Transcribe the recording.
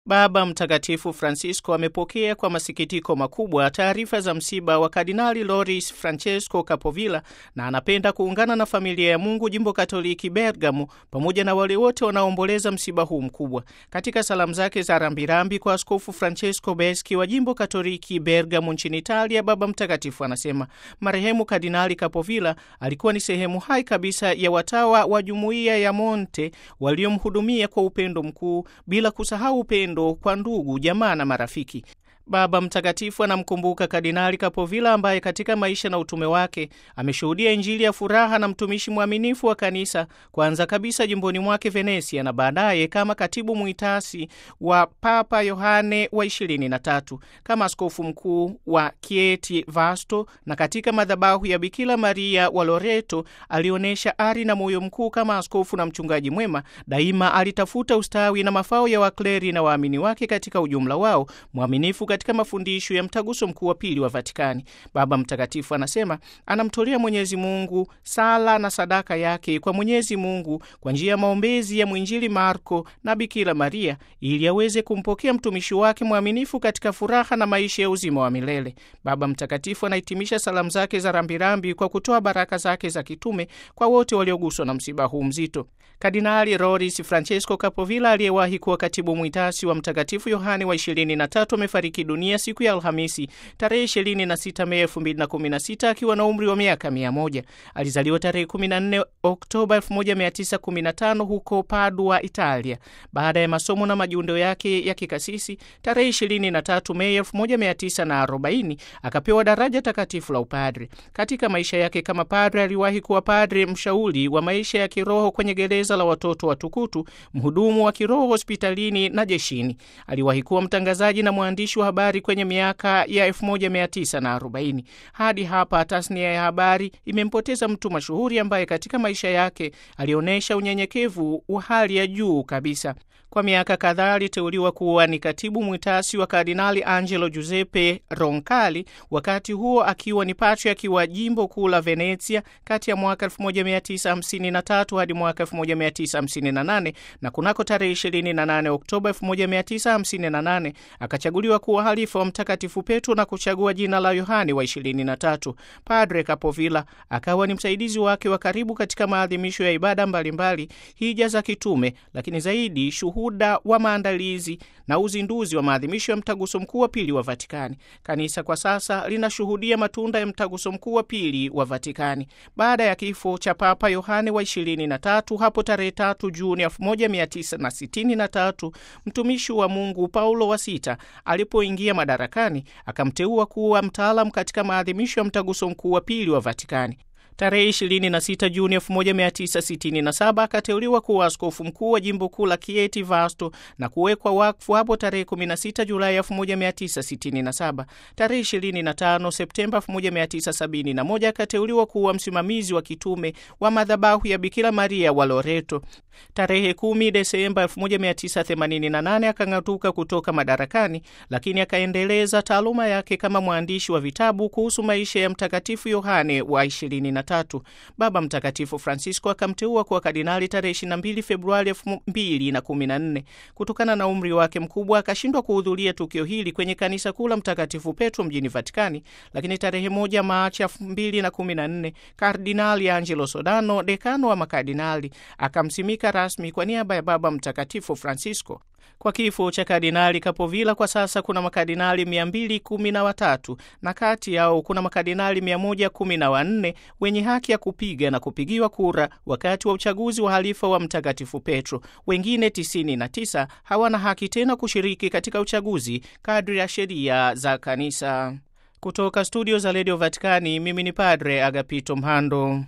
Baba Mtakatifu Francisco amepokea kwa masikitiko makubwa taarifa za msiba wa Kardinali Loris Francesco Capovilla na anapenda kuungana na familia ya Mungu jimbo Katoliki Bergamo pamoja na wale wote wanaoomboleza msiba huu mkubwa. Katika salamu zake za rambirambi kwa Askofu Francesco Beschi wa jimbo Katoliki Bergamo nchini Italia, Baba Mtakatifu anasema marehemu Kardinali Capovilla alikuwa ni sehemu hai kabisa ya watawa wa jumuiya ya Monte waliomhudumia kwa upendo mkuu bila kusahau upendo kwa ndugu, jamaa na marafiki. Baba Mtakatifu anamkumbuka Kardinali Capovilla ambaye katika maisha na utume wake ameshuhudia Injili ya furaha na mtumishi mwaminifu wa kanisa, kwanza kabisa jimboni mwake Venesia na baadaye kama katibu mwitasi wa Papa Yohane wa 23 kama askofu mkuu wa Chieti Vasto na katika madhabahu ya Bikira Maria wa Loreto alionyesha ari na moyo mkuu kama askofu na mchungaji mwema. Daima alitafuta ustawi na mafao ya wakleri na waamini wake katika ujumla wao, mwaminifu katika mafundisho ya mtaguso mkuu wa pili wa Vatikani. Baba Mtakatifu anasema anamtolea Mwenyezi Mungu sala na sadaka yake kwa Mwenyezi Mungu kwa njia ya maombezi ya mwinjili Marko na Bikira Maria ili aweze kumpokea mtumishi wake mwaminifu katika furaha na maisha ya uzima wa milele. Baba Mtakatifu anahitimisha salamu zake za rambirambi kwa kutoa baraka zake za kitume kwa wote walioguswa na msiba huu mzito. Kardinali Loris Francesco Capovilla aliyewahi kuwa katibu mwitasi wa Mtakatifu Yohane wa 23 amefariki dunia siku ya Alhamisi tarehe 26 Mei 2016 akiwa na umri wa miaka 100. Alizaliwa tarehe 14 Oktoba 1915 huko Padua, Italia. Baada ya masomo na majiundo yake ya kikasisi, tarehe 23 Mei 1940 akapewa daraja takatifu la upadre. Katika maisha yake kama padre, aliwahi kuwa padre mshauri wa maisha ya kiroho kwenye gereza la watoto wa Tukutu, mhudumu wa kiroho hospitalini na jeshini. Aliwahi kuwa mtangazaji na mwandishi wa habari kwenye miaka ya 1940. Hadi hapa tasnia ya habari imempoteza mtu mashuhuri ambaye katika maisha yake alionyesha unyenyekevu wa hali ya juu kabisa. Kwa miaka kadhaa aliteuliwa kuwa ni katibu mwitasi wa Kardinali Angelo Giuseppe Roncalli, wakati huo akiwa ni patriaki wa jimbo kuu la Venezia kati ya mwaka 1953 hadi mwaka 1958, na kunako tarehe 28 Oktoba 1958 akachaguliwa kuwa halifa wa Mtakatifu Petro na kuchagua jina la Yohane wa 23. Padre Capovilla akawa ni msaidizi wake wa karibu katika maadhimisho ya ibada mbalimbali, hija za kitume, lakini zaidi shuhuda wa maandalizi na uzinduzi wa maadhimisho ya mtaguso mkuu wa pili wa Vatikani. Kanisa kwa sasa linashuhudia matunda ya mtaguso mkuu wa pili wa Vatikani baada ya kifo cha Papa Yohane wa 23 hapo tarehe 3 Juni 1963. Mtumishi wa Mungu Paulo wa sita alipoingia madarakani akamteua kuwa mtaalam katika maadhimisho ya mtaguso mkuu wa pili wa Vatikani. Tarehe 26 Juni 1967 akateuliwa kuwa askofu mkuu wa jimbo kuu la Chieti Vasto na kuwekwa wakfu hapo tarehe 16 Julai 1967. Tarehe 25 Septemba 1971 akateuliwa kuwa msimamizi wa kitume wa madhabahu ya Bikira Maria wa Loreto. Tarehe 10 Desemba 1988 akang'atuka kutoka madarakani, lakini akaendeleza taaluma yake kama mwandishi wa vitabu kuhusu maisha ya Mtakatifu Yohane wa 23. Baba Mtakatifu Francisco akamteua kuwa kardinali tarehe 22 Februari 2014. Kutokana na umri wake mkubwa akashindwa kuhudhuria tukio hili kwenye kanisa kuu la Mtakatifu Petro mjini Vatikani, lakini tarehe moja Machi 2014 Kardinali Angelo Sodano, dekano wa makardinali, akamsimika rasmi kwa niaba ya Baba Mtakatifu Francisco. Kwa kifo cha Kardinali Capovilla kwa sasa kuna makardinali 213 na kati yao kuna makardinali 114 wenye haki ya kupiga na kupigiwa kura wakati wa uchaguzi wa halifa wa Mtakatifu Petro. Wengine 99 hawana haki tena kushiriki katika uchaguzi kadri ya sheria za kanisa. Kutoka studio za redio Vatikani, mimi ni Padre Agapito Mhando.